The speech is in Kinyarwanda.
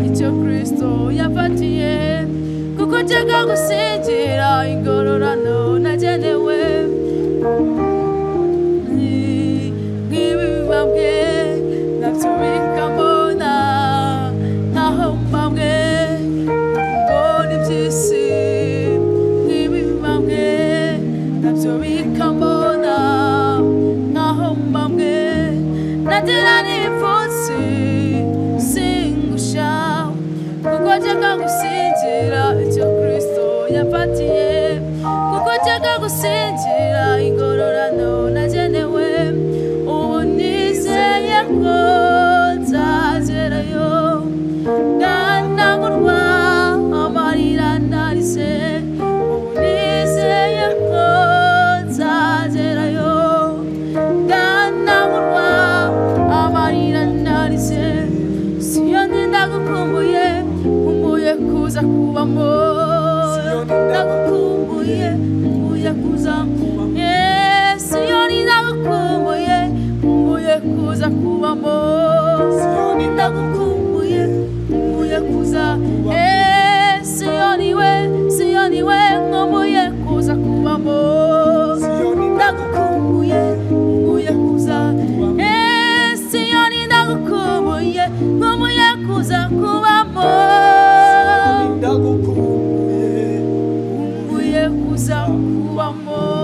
icyo kristo yafatiye kuko njyaga gusingira ingororano nagenewe Ni- nk'ibi bibabwe nabyo bikambona ntaho mbabwe mbona iby'isi nk'ibi bibabwe nabyo bikambona ntaho mbabwe nagira n'ipfunsi singusha kuko njyaga gusingira icyo kristo yafatiye kuko njyaga gusingira ingororano nagenewe ubu nizeye ko nzagerayo ndanagurwa amarira ndarise ubu nizeye ko nzagerayo ndanagurwa amarira ndarise siyo ndagukumbuye nkumbuye kuza kubamo ndagukumbuye nkumbuye kuza Eh, siyo ndagukumbuye nkumbuye kuza kubamo ndagukumbuye nkumbuye kuza Eh, siyo niwe siyo niwe nkumbuye kuza kubamo ndagukumbuye nkumbuye kuza Eh, siyoni ndagukumbuye nkumbuye kuza kubamo nkumbuye kuza kubamo